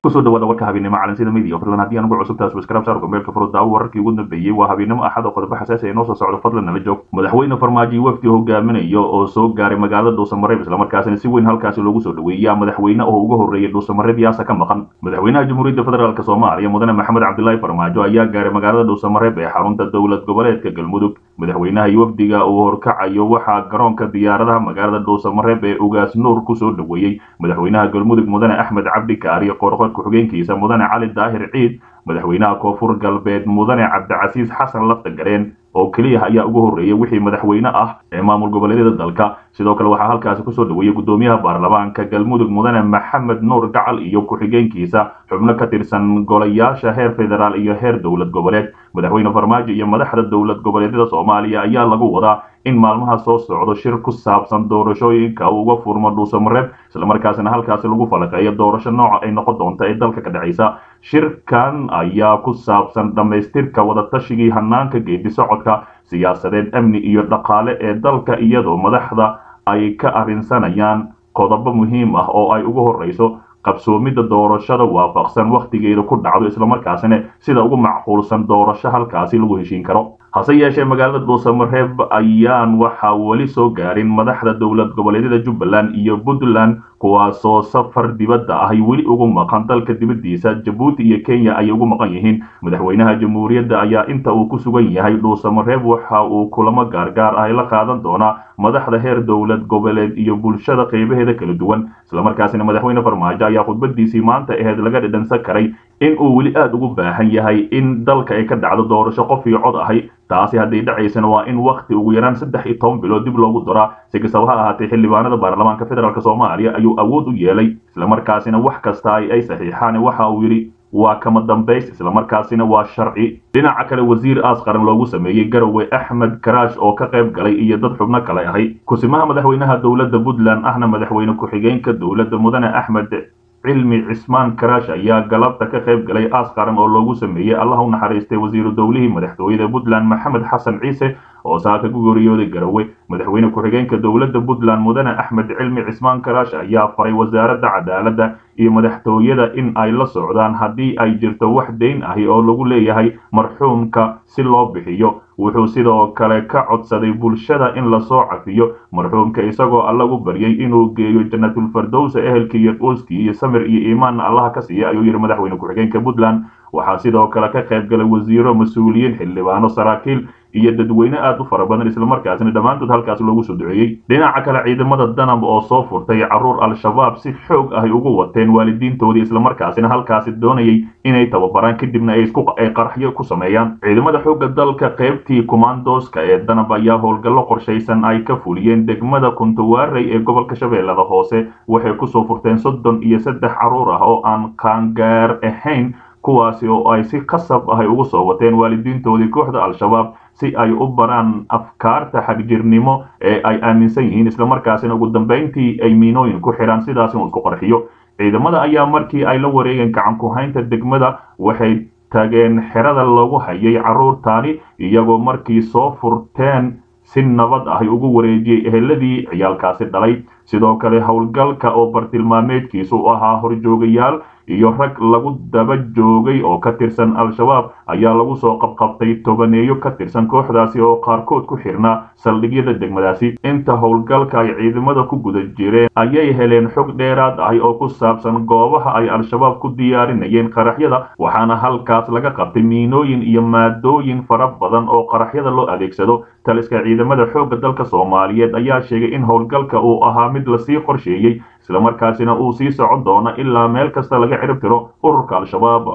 kusoo dhawaada warka habeennimo calansida media fadlan haddii aan ugu cusubtaas waskraab saar gomeelka furo daawo wararkii ugu dambeeyey waa habeennimo axad oo qodobo xasaasi ay noo soo socdo fadlan nala joog madaxweyne farmaajo wafdi hogaaminayo oo soo gaaray magaalada dhuusamareeb islamarkaasina si weyn halkaasi loogu soo dhaweeyaa madaxweyne oo uga horreeyay dhuusamareeb yaasa ka maqan madaxweynaha jamhuuriyadda federaalk soomaaliya mudane maxamed cabdilaahi farmaajo ayaa gaaray magaalada dhuusamareeb ee xarunta dowlad goboleedka galmudug madaxweynaha iyo wafdiga uu horkacayo waxaa garoonka diyaaradaha magaalada dhuusamareeb ee ugaas nuur kusoo dhaweeyey madaxweynaha galmudug mudane axmed cabdi kaariyo qorqor ku-xigeenkiisa mudane cali daahir ciid madaxweynaha koonfur galbeed mudane cabdicasiis xasan lafta gareen oo keliya ayaa ugu horreeyay wixii madaxweyne ah ee maamul goboleedyada dalka sidoo kale waxaa halkaasi kusoo dhaweeyey gudoomiyaha baarlamaanka galmudug mudane maxamed nuur gacal iyo ku-xigeenkiisa xubno ka tirsan golayaasha heer federaal iyo heer dowlad goboleed madaxweyne farmaajo iyo madaxda dowlad goboleedyada soomaaliya ayaa lagu wadaa in maalmaha soo socdo shir ku saabsan doorashooyinka uu uga furmo dhuusamareeb islamarkaasina halkaasi lagu falaqeeyo doorasho nooca ay noqon doonta ee dalka ka dhacaysa shirkan ayaa ku saabsan dhammaystirka wadatashigai hanaanka geedi socodka siyaasadeed amni iyo dhaqaale ee dalka iyadoo madaxda ay ka arrinsanayaan qodobo muhiim ah oo ay ugu horreyso qabsoomidda doorashada waafaqsan wakhtigeeda ku dhacdo islamarkaasina sida ugu macquulsan doorasho halkaasi lagu heshiin karo hase yeeshee magaalada dhuusamareeb ayaan waxaa weli soo gaarin madaxda dowlad goboleedyada jubbaland iyo puntland kuwaasoo safar dibadda ahy weli ugu maqan dalka dibaddiisa jabuuti iyo kenya ayay ugu maqan yihiin madaxweynaha jamhuuriyadda ayaa inta uu ku sugan yahay dhuusamareeb waxa uu kulamo gaargaar ahy la qaadan doonaa madaxda heer dowlad goboleed iyo bulshada qeybaheeda kala duwan islamarkaasina madaxweyne farmaajo ayaa khudbadiisii maanta aheyd laga dhidhansan karay in uu weli aada ugu baahan yahay in dalka ay ka dhacdo doorasho qof iyo cod ahay taasi hadday dhacaysana waa in wakhti ugu yaraan saddex iyo toban bilood dib loogu daraa si kastaba ha ahaatee xildhibaanada baarlamaanka federaalk soomaaliya ayuu awood u yeelay islamarkaasina wax kasta ay ay saxiixaan waxa uu yidhi waa kama dambays islamarkaasina waa sharci dhinaca kale wasiir aas qaran loogu sameeyey garowe axmed karaash oo ka qayb galay iyo dad xubno kale ahay kusimaha madaxweynaha dowladda puntland ahna madaxweyne ku-xigeenka dowladda mudane axmed cilmi cismaan karaash ayaa galabta ka qayb galay aas qaran oo loogu sameeyey allah u naxariistay wasiiru dowlihii madaxtooyada puntland maxamed xasan ciise oo saaka ku geeriyooday garowe madaxweyne ku-xigeenka dowladda puntland mudane axmed cilmi cismaan karaash ayaa faray wasaaradda cadaaladda iyo madaxtooyada in ay la socdaan haddii ay jirto wax dayn ahi oo lagu leeyahay marxuumka si loo bixiyo wuxuu sidoo kale ka codsaday bulshada in lasoo cafiyo marxuumka isagoo allagu baryay inuu geeyo janatulfardowsa ehelkii iyo qoyskii iyo samir iyo iimaanna allaha ka siiya ayuu yidhi madaxweyne ku-xigeenka puntland waxaa sidoo kale ka qayb galay wasiiro mas-uuliyiin xildhibaano saraakiil iyo dadweyne aad u fara badan islamarkaasina dhammaantood halkaas loogu soo duceeyey dhinaca kale ciidamada danab oo soo furtay carruur al-shabaab si xoog ahy ugu wateen waalidiintoodii islamarkaasina halkaasi doonayay inay tababaraan kadibna ay qaraxyo ku sameeyaan ciidamada xoogga dalka qaybtii kumaandooska ee danab ayaa howlgallo qorshaysan ay ka fuliyeen degmada kuntawaarey ee gobolka shabeellada hoose waxay kusoo furteen soddon iyo saddex carruur ah oo aan qaangaar ahayn kuwaasi oo ay si qasab ahy ugu soo wateen waalidiintoodii kooxda al-shabaab si ay u baraan afkaarta xagjirnimo ee ay aaminsan yihiin islamarkaasina ugu dambayntii ay miinooyin ku xidhaan sidaas inuu isku qarxiyo ciidamada ayaa markii ay la wareegeen gacan ku-haynta degmada waxay tageen xerada lagu hayay carruurtaani iyagoo markii soo furteen si nabad ahy ugu wareejiyey eheladii ciyaalkaasi dhalay sidoo kale howlgalka oo bartilmaameedkiisu u ahaa horjoogayaal iyo rag lagu daba joogay oo ka tirsan al-shabaab ayaa lagu soo qabqabtay tobaneeyo ka tirsan kooxdaasi oo qaarkood ku xirnaa saldhigyada degmadaasi inta howlgalka ay ciidamada ku guda jireen ayay heleen xog dheeraad ahi oo ku saabsan goobaha ay al-shabaab ku diyaarinayeen qaraxyada waxaana halkaas laga qabtay miinooyin iyo maadooyin fara badan oo qaraxyada loo adeegsado taliska ciidamada xoogga dalka soomaaliyeed ayaa sheegay in howlgalka uu ahaa mid lasii qorsheeyey islamarkaasina uu sii socon doono ilaa meel kasta laga cirib tiro ururka al-shabaab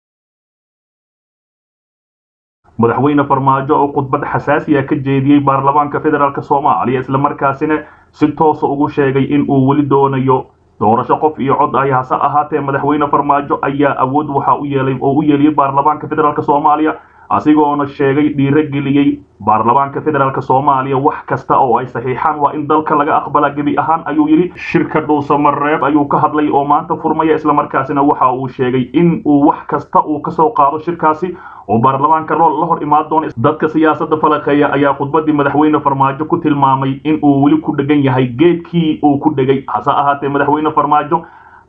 madaxweyne farmaajo oo khudbad xasaasiya ka jeediyey baarlamaanka federaalk soomaaliya islamarkaasina si toosa ugu sheegay in uu weli doonayo doorasho qof iyo cod ay hase ahaatee madaxweyne farmaajo ayaa awood waxa u yeelay oo u yeeliyey baarlamaanka federaalk soomaaliya asigoona sheegay dhiirogeliyey baarlamaanka federaalk soomaaliya wax kasta oo ay saxiixaan waa in dalka laga aqbalaa gebi ahaan ayuu yidhi shirka dhuusamareeb ayuu ka hadlay oo maanta furmaya islamarkaasina waxa uu sheegay in uu wax kasta uu kasoo qaado shirkaasi oo baarlamaanka la hor imaan doono dadka siyaasadda falaqeeya ayaa khudbadii madaxweyne farmaajo ku tilmaamay in uu weli ku dhegan yahay geedkii uu ku dhegay hase ahaatee madaxweyne farmaajo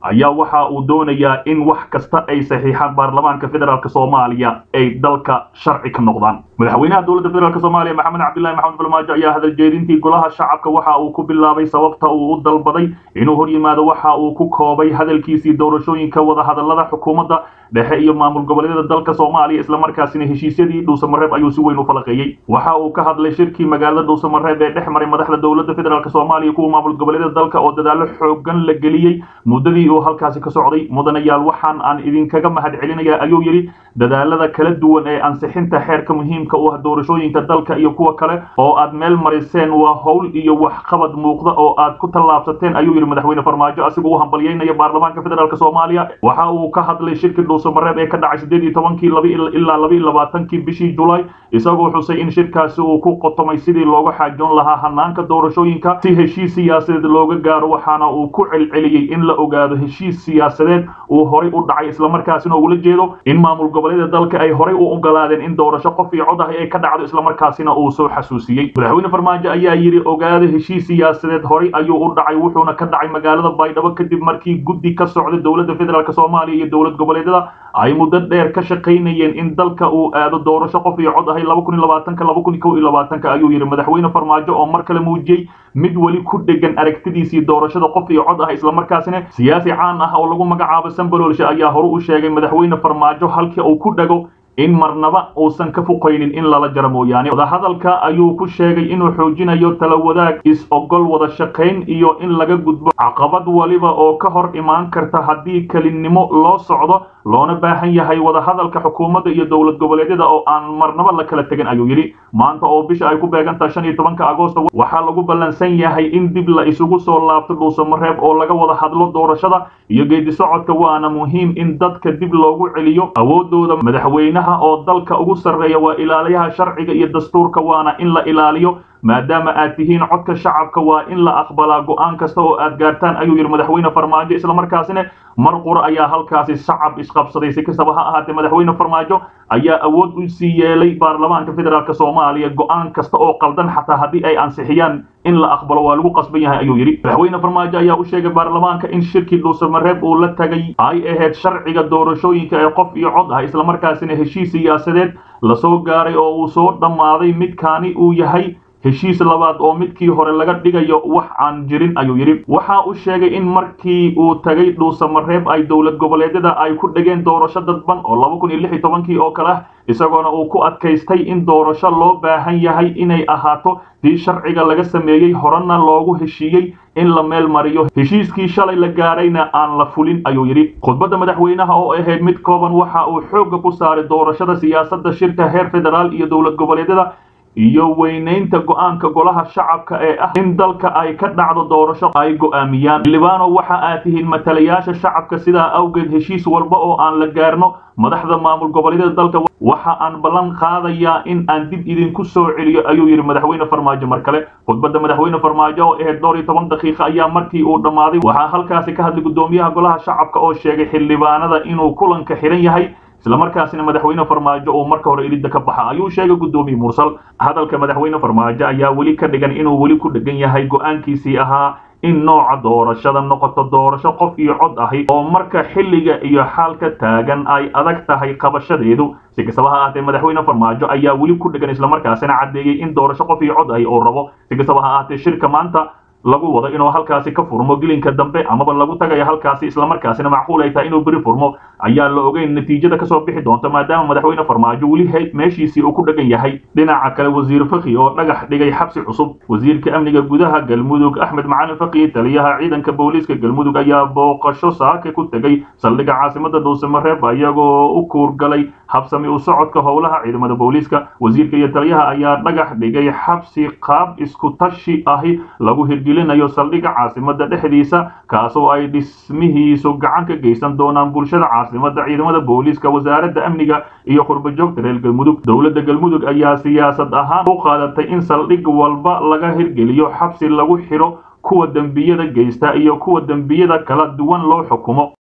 ayaa waxa uu doonayaa in wax kasta ay saxiixaan baarlamaanka federaalk soomaaliya ay dalka sharci ka noqdaan madaxweynaha dowladda federaalk soomaaliya maxamed cabdillahi maxamed farmaajo ayaa hadal jeedintii golaha shacabka waxa uu ku bilaabay sababta uu u dalbaday inuu hor yimaado waxa uu ku koobay hadalkiisii doorashooyinka wadahadalada xukuumadda dhexe iyo maamul goboleedyada dalka soomaaliya islamarkaasina heshiisyadii dhuusamareeb ayuu si weyn u falaqeeyey waxa uu ka hadlay shirkii magaalada dhuusamareeb ee dhex maray madaxda dowladda federaalk soomaaliya kuwa maamul goboleedyada dalka oo dadaalo xoogan la geliyey muddadii uu halkaasi ka socday mudanayaal waxaan aan idinkaga mahad celinaya ayuu yidhi dadaalada kala duwan ee ansixinta xeerka muhiimka u ah doorashooyinka dalka iyo kuwa kale oo aad meel mariseen waa howl iyo waxqabad muuqda oo aad ku tallaabsateen ayuu yidhi madaxweyne farmaajo asigoo u hambalyeynaya baarlamaanka federaalk soomaaliya waxa uu ka hadlay shirkii dhuusamareeb ee ka dhacay sideed iyo tobankii laba ilaa laba iyo labaatankii bishii julaay isagoo xusay in shirkaasi uu ku qotomay sidii looga xaajoon lahaa hanaanka doorashooyinka si heshiis siyaasadeed looga gaaro waxaana uu ku celceliyey in la ogaado heshiis siyaasadeed uu horay u dhacay islamarkaasina ugula jeedo in maamul goboleeda dalka ay horay u ogolaadeen in doorasho qof iyo cod ah ay ka dhacdo islamarkaasina uu soo xasuusiyey madaxweyne farmaajo ayaa yidhi ogaado heshiis siyaasadeed horay ayuu u dhacay wuxuuna ka dhacay magaalada baydhabo kadib markii guddi ka socda dowladda federaalk soomaaliya iyo dowlad goboleedyada ay muddo dheer ka shaqaynayeen in dalka uu aado doorasho qof iyo cod ahay laba kun iyo labaatanka laba kun iyo kow iyo labaatanka ayuu yidhi madaxweyne farmaajo oo mar kale muujiyey mid weli ku dhegan aragtidiisii doorashada qof iyo cod ah islamarkaasina siyaasi caan ah oo lagu magacaabo sambalolshe ayaa hore u sheegay madaxweyne farmaajo halkii uu ku dhego in marnaba uusan ka fuqaynin in lala jaro mooyaane wadahadalka ayuu ku sheegay inuu xoojinayo tala wadaag is-ogol wada shaqayn iyo in laga gudbo caqabad waliba oo ka hor imaan karta haddii kelinnimo loo socdo loona baahan yahay wadahadalka xukuumadda iyo dowlad goboleedyada oo aan marnaba la kala tegin ayuu yidhi maanta oo bisha ay ku beegantaha shan iyo tobanka agoosta waxaa lagu ballansan yahay in dib la isugu soo laabto dhuusamareeb oo laga wada hadlo doorashada iyo geedi socodka waana muhiim in dadka dib loogu celiyo awoodooda madaxweynaha oo dalka ugu sarreeya waa ilaaliyaha sharciga iyo dastuurka waana in la ilaaliyo maadaama aad tihiin codka shacabka waa in la aqbalaa go'aan kasta oo aad gaartaan ayuu yidhi madaxweyne farmaajo islamarkaasina mar qura ayaa halkaasi shacab isqabsaday si kastaba ha ahaatee madaxweyne farmaajo ayaa awood u sii yeelay baarlamaanka federaalk soomaaliya go'aan kasta oo qaldan xataa haddii ay ansixiyaan in la aqbalo waa lagu qasban yahay ayuu yidhi madaxweyne farmaajo ayaa u sheegay baarlamaanka in shirkii dhuusamareeb uu la tagay ay ahayd sharciga doorashooyinka ee qof iyo cod ah islamarkaasina heshiis siyaasadeed lasoo gaaray oo uu soo dhammaaday midkaani uu yahay heshiis labaad oo midkii hore laga dhigayo wax aan jirin ayuu yidhi waxa uu sheegay in markii uu tagay dhuusamareeb ay dowlad goboleedyada ay ku dhegeen doorasho dadban oo laba kun iyo lix iyo tobankii oo kale ah isagoona uu ku adkaystay in doorasho loo baahan yahay inay ahaato tii sharciga laga sameeyey horena loogu heshiiyey in la meel mariyo heshiiskii shalay la gaarayna aan la fulin ayuu yidhi khudbadda madaxweynaha oo ahayd mid kooban waxa uu xoogga ku saaray doorashada siyaasadda shirka heer federaal iyo dowlad goboleedyada iyo weynaynta go'aanka golaha shacabka ee ah in dalka ay ka dhacdo doorasho ay go'aamiyaan libano waxa aad tihiin matalayaasha shacabka sidaa awgeed heshiis walba oo aan la gaarno madaxda maamul goboleedyada dalka waxa aan ballan qaadayaa in aan dib idinku soo celiyo ayuu yidhi madaxweyne farmaajo mar kale khudbadda madaxweyne farmaajo oo ahayd dhowr iyo toban daqiiqa ayaa markii uu dhammaaday waxaa halkaasi ka hadlay guddoomiyaha golaha shacabka oo sheegay xildhibaanada inuu kulanka xihan yahay islamarkaasina madaxweyne farmaajo uu marka hore ilidda ka baxa ayuu sheegay guddoomiye mursal hadalka madaxweyne farmaajo ayaa weli ka dhigan inuu weli ku dhegan yahay go'aankiisii ahaa in nooca doorashada noqoto doorasho qof iyo cod ahi oo marka xilliga iyo xaalka taagan ay adag tahay qabashadeedu si kastaba ha ahaatee madaxweyne farmaajo ayaa weli ku dhegan islamarkaasina caddeeyey in doorasho qof iyo cod ahi oo rabo si kastaba ha ahaatee shirka maanta lagu wado inuu halkaasi ka furmo gelinka dambe amaba lagu tagayo halkaasi islamarkaasina macquul ay tahay inuu beri furmo ayaa la ogeyn natiijada kasoo bixi doonta maadaama madaxweyne farmaajo weli meeshiisii uu ku dhegan yahay dhinaca kale wasiir fakhi oo dhagax dhigay xabsi cusub wasiirka amniga gudaha galmudug axmed macalin fakhi taliyaha ciidanka booliiska galmudug ayaa booqasho saaka ku tegay saldhigga caasimada dhuusamareeb iyagoo u kuurgalay habsami u socodka howlaha ciidamada booliiska wasiirka iyo taliyaha ayaa dhagax dhigay xabsi qaab isku tashi ahi lagu hirgelinayo saldhigga caasimada dhexdiisa kaasoo ay dhismihiisu gacan ka geysan doonaan bulshada caasimada ciidamada booliiska wasaaradda amniga iyo qurbajoogta reer galmudug dowladda galmudug ayaa siyaasad ahaan u qaadatay in saldhig walba laga hirgeliyo xabsi lagu xidho kuwa dembiyada geysta iyo kuwa dembiyada kala duwan loo xukumo